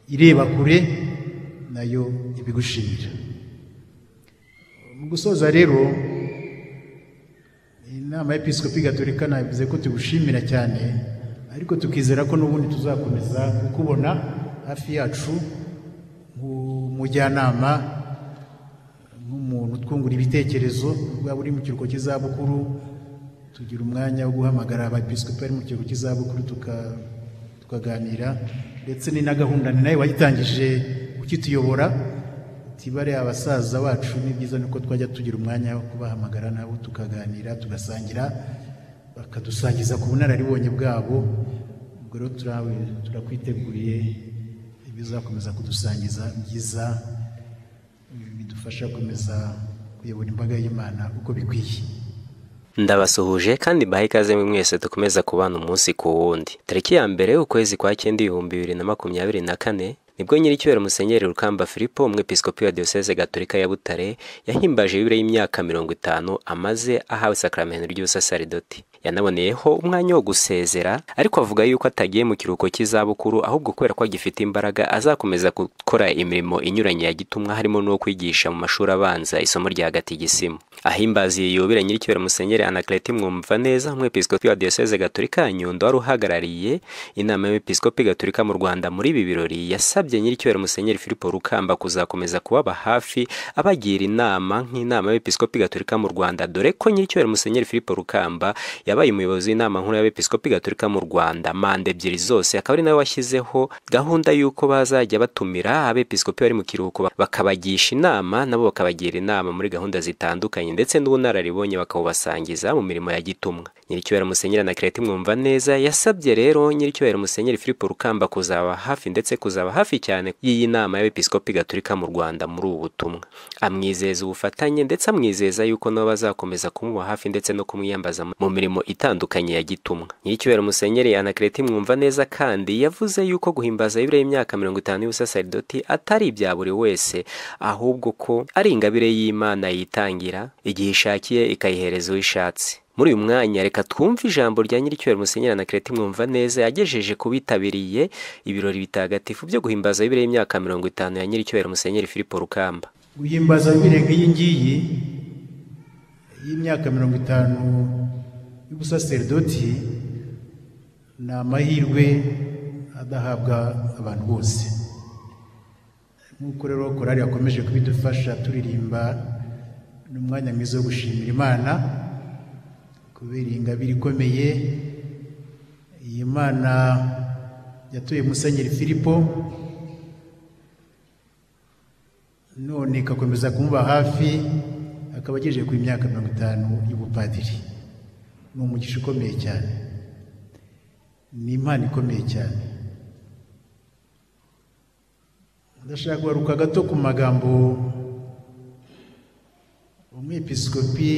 ireba kure nayo ibigushimira mu gusoza rero inama y'episikopi gatolika navuze ko tugushimira cyane ariko tukizera ko n'ubundi tuzakomeza kukubona hafi yacu nk'umujyanama nk'umuntu twungura ibitekerezo waba uri mu kiruhuko cy'izabukuru tugira umwanya wo guhamagara abepisikopi bari mu kiruhuko cy'izabukuru tukaganira ndetse ni na gahunda ni nayo wayitangije ukituyobora tibare abasaza bacu ni byiza nuko twajya tugira umwanya wo kubahamagara nabo tukaganira tugasangira bakadusangiza ku bunararibonye bwabo ubwo rero turawiteguriye ibizakomeza kudusangiza byiza bidufasha gukomeza kuyobora imbaga y'imana uko bikwiye ndabasuhuje kandi mbahe ikaze mwe mwese dukomeza kubana umunsi ku wundi tariki ya mbere ukwezi kwa cyenda ibihumbi bibiri na makumyabiri na kane nibwo nyiricyubahiro musenyeri rukamba filipo umwepisikopi wa diyoseze gatolika ya butare yahimbaje ibiro y'imyaka mirongo itanu amaze ahawe isakaramentu ry'ubusasaridoti yanaboneyeho umwanya wo gusezera ariko avuga yuko atagiye mu kiruhuko cy'izabukuru ahubwo kubera ko agifite imbaraga azakomeza gukora imirimo inyuranye ya gitumwa harimo n'uwo kwigisha mu mashuri abanza isomo rya gisimu ahimbazi yubire nyiricyubahiro musenyeri anakareti mwumva neza umwepisikopi wa diyoseze gatolika ya nyundo wari uhagarariye inama y'abepisikopi gatolika mu rwanda muri ibi birori yasabye yasabye nyiricyubahiro musenyeri filipo rukamba kuzakomeza kubaba hafi abagira inama nk'inama y'abepisikopi gatolika mu rwanda dore ko nyiricyubahiro musenyeri filipo rukamba yabaye umuyobozi w'inama nkuru y'abepisikopi gatolika mu rwanda manda ebyiri zose akaba ari nawe washyizeho gahunda y'uko bazajya batumira abepisikopi bari mu kiruhuko bakabagisha inama nabo bakabagira inama muri gahunda zitandukanye ndetse n'ubunararibonye bakabubasangiza mu mirimo ya gitumwa nyiricyubahiro musenyeri na kireti mwumva neza yasabye rero nyiricyubahiro musenyeri filipo rukamba kuzaba hafi ndetse kuzaba hafi cyane y'iyi nama y'abepisikopi gatolika mu rwanda muri ubu butumwa amwizeza ubufatanye ndetse amwizeza yuko nabo bazakomeza kumuba hafi ndetse no kumwiyambaza mu mirimo itandukanye ya gitumwa nyiricyubahiro musenyeri anakereti mwumva neza kandi yavuze yuko guhimbaza yubire y'imyaka mirongo itanu y'ubusasaridoti atari ibya buri wese ahubwo ko ari ingabire y'imana yitangira igihe ishakiye ikayihereza uwo ishatse muri uyu mwanya reka twumve ijambo rya nyiricyubahiro musenyeri na kireti mwumva neza yagejeje ku bitabiriye ibirori bitagatifu byo guhimbaza bibiri y'imyaka mirongo itanu ya nyiricyubahiro musenyeri filipo rukamba guhimbaza bibiri nk'iyi ngiyi y'imyaka mirongo itanu y'ubusaseridoti ni amahirwe adahabwa abantu bose nk'uko rero korari yakomeje kubidufasha turirimba n'umwanya mwiza wo gushimira imana kubera ingabire ikomeye iyi mana yatuye musenyeri filipo none igakomeza kumuba hafi akaba agejeje ku myaka mirongo itanu y'ubupadiri ni umugisha ukomeye cyane ni impano ikomeye cyane ndashaka kugaruka gato ku magambo umwepisikopi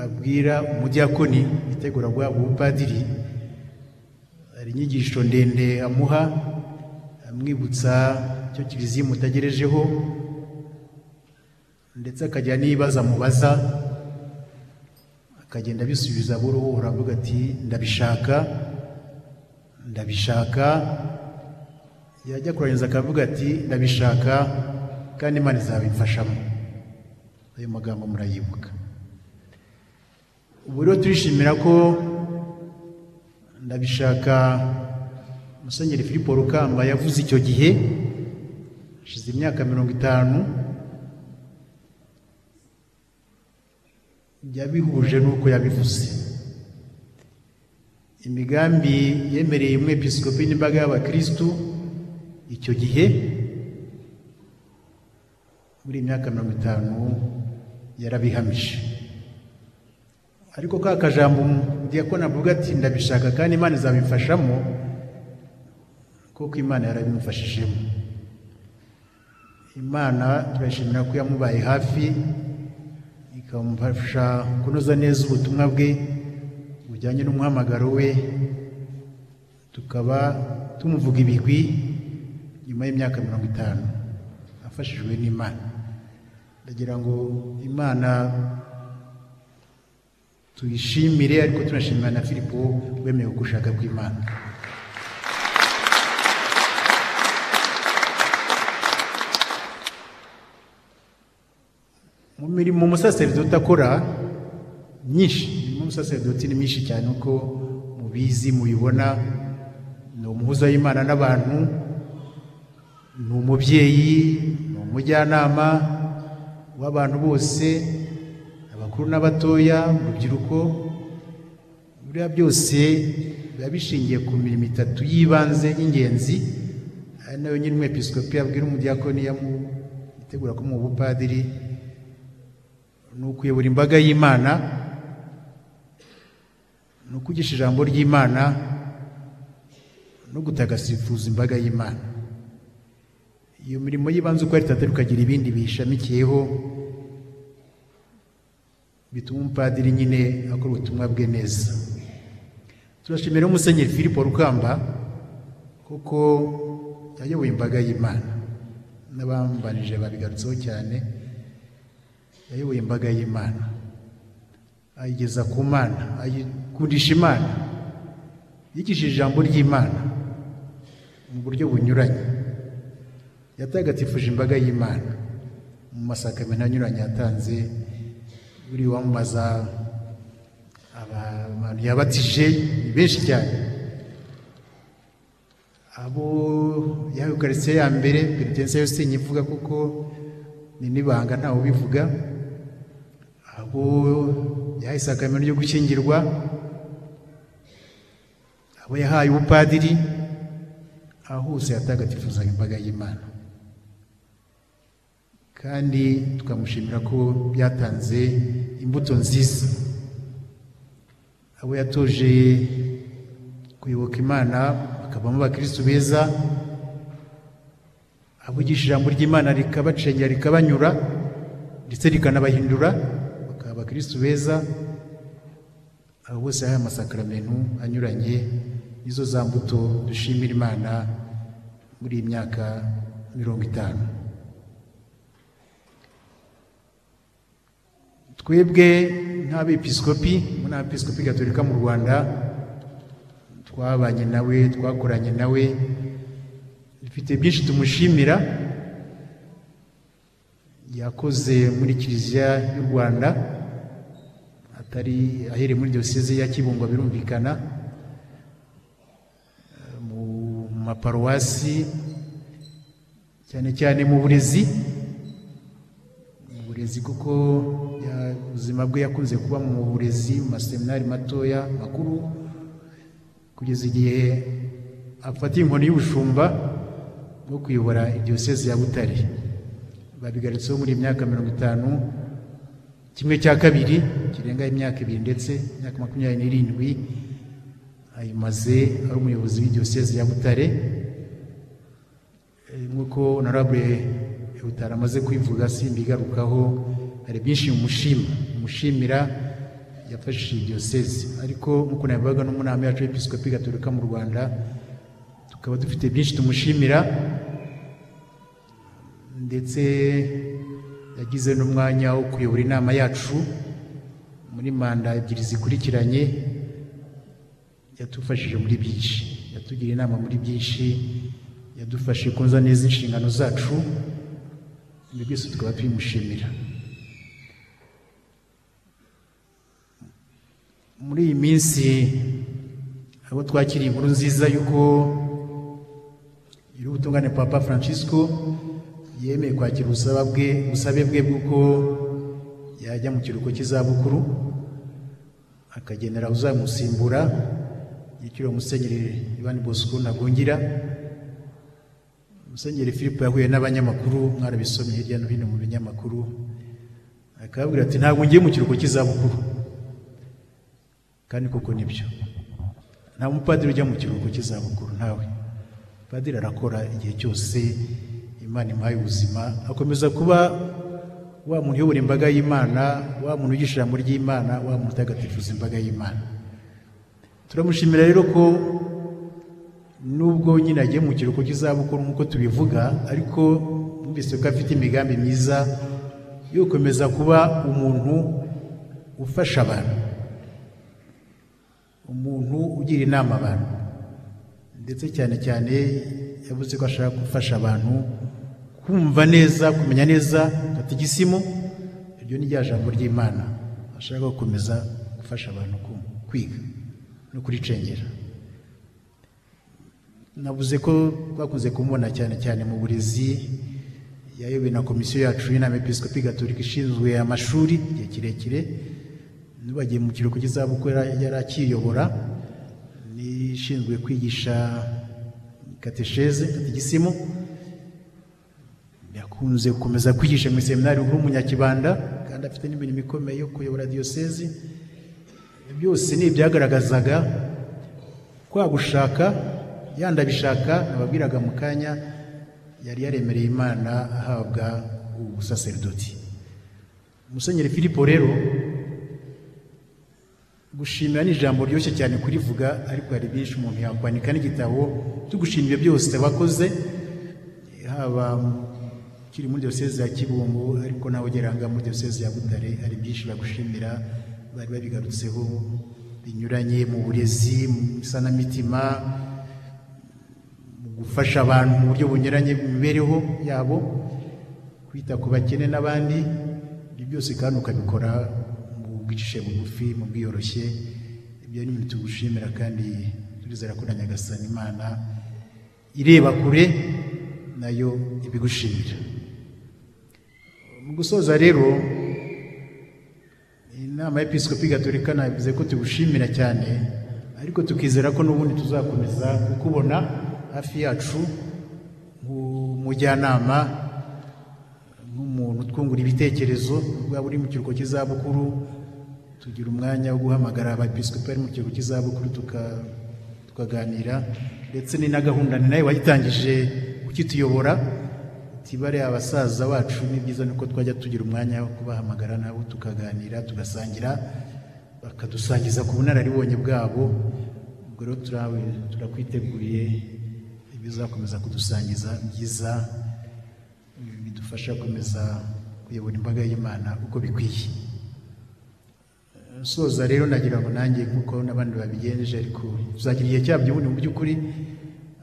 abwira umudiyakoni witegura guhabwa ubupadiri hari inyigisho ndende amuha amwibutsa icyo kiliziya imutagerejeho ndetse akajya n'ibibazo amubaza akagenda abisubiza buruhu uravuga ati ndabishaka ndabishaka yajya kurangiza akavuga ati ndabishaka kandi imana izabimfashamo ayo magambo murayibuka ubu rero turishimira ko ndabishaka musenyeri filipo rukamba yavuze icyo gihe hashize imyaka mirongo itanu yabihuje n'uko yabivuze imigambi yemereye umwepisikopi n'imbaga y'abakirisitu icyo gihe muri iyi myaka mirongo itanu yarabihamije ariko ka kajambo diyakoni avuga ati ndabishaka kandi imana izabimfashamo kuko imana yarabimufashijemo imana turashimira ko yamubaye hafi ikamufasha kunoza neza ubutumwa bwe bujyanye n'umuhamagaro we tukaba tumuvuga ibigwi nyuma y'imyaka mirongo itanu afashijwe n'imana ndagira ngo imana tuyishimire ariko tunashimira na filipo wemeye gushaka kw'imana mu mirimo umusaseridoti akora myinshi imirimo y'umusaseridoti ni myinshi cyane uko mubizi mubibona ni umuhuza w'imana n'abantu ni umubyeyi ni umujyanama w'abantu bose abakuru n'abatoya urubyiruko buriya byose biba bishingiye ku mirimo itatu y'ibanze y'ingenzi ari nayo nyine umwepisikopi yabwira umudiyakoni yamutegura ko mu bupadiri ni ukuyobora imbaga y'imana ni ukugisha ijambo ry'imana no gutagasifuza imbaga y'imana iyo mirimo y'ibanze uko ari itatu ukagira ibindi biyishamikiyeho bituma umupadiri nyine akora ubutumwa bwe neza turashimira umusenyeri philippe rukamba kuko yayoboye imbaga y'imana n'abambanije babigarutseho cyane yayoboye imbaga y'imana ayigeza ku mana ayikundisha imana yigishije ijambo ry'imana mu buryo bunyuranye yatagatifuje imbaga y'imana mu masakamena anyuranye yatanze buri wamamaza abantu yabatije ni benshi cyane abo yahawe ukaritsiye ya mbere peritense yose sinyivuga kuko ni n'ibanga ntawe ubivuga abo yahaye isakameno ryo gushyingirwa abo yahaye ubupadiri aho hose yatagatifuzaga imbaga y'imana kandi tukamushimira ko byatanze imbuto nziza abo yatoje kuyoboka imana bakavamo abakirisitu beza avugisha ijambo ry'imana rikabacengera rikabanyura ndetse rikanabahindura bakaba abakirisitu beza abo bose yahaye amasakaramentu anyuranye nizo za mbuto dushimira imana muri iyi myaka mirongo itanu twebwe nk'abepiskopi muri abepiskopi gatolika mu rwanda twabanye nawe twakoranye nawe dufite byinshi tumushimira yakoze muri kiliziya y'u rwanda atari ahereye muri diyoseze ya kibungo birumvikana mu maparuwasi cyane cyane mu burezi mu burezi kuko ubuzima bwe yakunze kuba mu burezi mu maseminari matoya makuru kugeza igihe afatiye inkoni y'ubushumba bwo kuyobora diyoseze ya butare babigarutseho muri iyi myaka mirongo itanu kimwe cya kabiri kirenga imyaka ibiri ndetse imyaka makumyabiri n'irindwi ayimaze ari umuyobozi w'idiyoseze ya butare nk'uko honorable butare amaze kwivuga simbigarukaho hari byinshi umushima umushimira yafashije diyoseze ariko nk'uko nabivuga n'umunama yacu w'episikopi gatolika mu rwanda tukaba dufite byinshi tumushimira ndetse yagize n'umwanya wo kuyobora inama yacu muri manda ebyiri zikurikiranye yatufashije muri byinshi yatugiriye inama muri byinshi yadufashe kunza neza inshingano zacu ibi byose tukaba tubimushimira muri iyi minsi abo twakiriye inkuru nziza y'uko nyir'ubutungane papa francisco yemeye kwakira ubusaba bwe ubusabe bwe bw'uko yajya mu kiruhuko cy'izabukuru akagenera uzamusimbura yitiriwe musenyeri Ivan bosco ntagungira musenyeri philippe yahuye n'abanyamakuru mwarabisomye hirya no hino mu binyamakuru akababwira ati ntabwo ngiye mu kiruhuko cy'izabukuru kandi koko nibyo nta mupadiri ujya mu kiruhuko cy'izabukuru ntawe padiri arakora igihe cyose imana imuhaye ubuzima akomeza kuba wa muntu uyobora imbaga y'imana wa muntu ugisha ijambo ry'imana wa muntu utagatifuza imbaga y'imana turamushimira rero ko nubwo nyine agiye mu kiruhuko cy'izabukuru nk'uko tubivuga ariko numvise ko afite imigambi myiza yo gukomeza kuba umuntu ufasha abantu umuntu ugira inama abantu ndetse cyane cyane yavuze ko ashaka gufasha abantu kumva neza kumenya neza batega isimu iryo ni rya jambo ry'imana ashaka gukomeza gufasha abantu ku- kwiga no kuricengera navuze ko twakunze kumubona cyane cyane mu burezi yayobowe na komisiyo yacu y'inama episikopi gatolika ishinzwe amashuri igihe kirekire n'ubagiye mu kiruhuko cy'izabukuru yari yari akiyobora n'ishinzwe kwigisha katesheze kategisimu yakunze gukomeza kwigisha mu seminari nkuru munyakibanda kandi afite n'imirimo ikomeye yo kuyobora diyosezi byose ni ibyagaragazaga kwa gushaka yandabishaka nababwiraga mu kanya yari yaremereye imana ahabwa ubusaserdoti musenyeri filipo rero gushimira ni ijambo ryoroshye cyane kurivuga ariko hari byinshi umuntu yakwandika n'igitabo cyo gushimira ibyo byose bakoze haba ukiri muri diyoseze ya kibungo ariko nawe ugeranga muri diyoseze ya butare hari byinshi bagushimira bari babigarutseho binyuranye mu burezi mu isanamitima mu gufasha abantu mu buryo bunyuranye mu mibereho yabo kwita ku bakene n'abandi ibyo byose kandi ukabikora mu bwicishe bugufi mu bwiyoroshye ibyo ni ibintu tugushimira kandi turizera ko na nyagasani imana ireba kure nayo ibigushimira mu gusoza rero inama y'episikopi gatolika nabivuze ko tugushimira cyane ariko tukizera ko n'ubundi tuzakomeza kukubona hafi yacu nk'umujyanama nk'umuntu twungura ibitekerezo waba uri mu kiruhuko cy'izabukuru tugira umwanya wo guhamagara abepisikopi bari mu kiruhuko cy'izabukuru tuka- tukaganira ndetse ni na gahunda ni nayo wayitangije ukituyobora tibare abasaza bacu ni byiza nuko twajya tugira umwanya wo kubahamagara nabo tukaganira tugasangira bakadusangiza ku bunararibonye bwabo ubwo rero turabe- turakwiteguye ibizakomeza kudusangiza byiza bidufasha gukomeza kuyobora imbaga y'imana uko bikwiye soza rero nagira ngo nanjye nk'uko n'abandi babigenje ariko tuzagira igihe cyabyo ubundi mu by'ukuri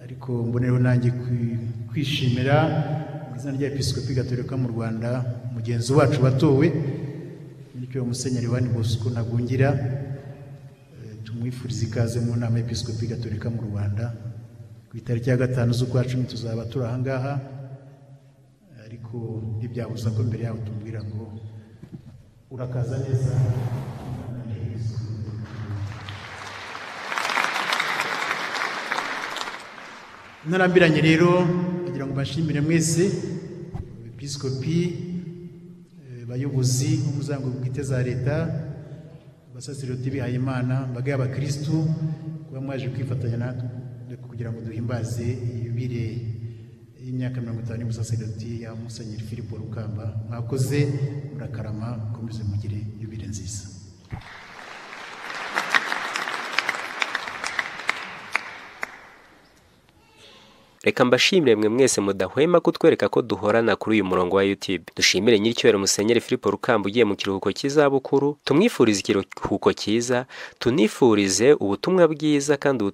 ariko mbonereho nanjye kwi- kwishimira mu izina rya episikopi gatolika mu rwanda mugenzi wacu watowe bityo musenyeri wani bosco ntagungira Eh, tumwifuriza ikaze mu nama y'episikopi gatolika mu rwanda ku itariki ya gatanu z'ukwa cumi tuzaba turi ahangaha ariko ntibyabuza ko mbere yaho tumubwira ngo urakaza neza narambiranye rero kugira ngo mbashimire mwese episikopi eh, bayobozi b'umuryango bwite za leta abasaserdoti bihaye imana imbaga y'abakirisitu kuba mwaje kwifatanya natwe kugira ngo duhimbaze iyubire y'imyaka mirongo itanu y'ubusaserdoti ya musenyeri filipo rukamba mwakoze murakarama mukomeze mugire yubire nziza reka mbashimire mwe mwese mudahwema kutwereka ko duhorana kuri uyu murongo wa YouTube dushimire nyiricyubahiro musenyeri Filipo Rukamba ugiye mu kiruhuko cy'izabukuru tumwifurize ikiruhuko cyiza tunifurize ubutumwa bwiza kandi ubutumwa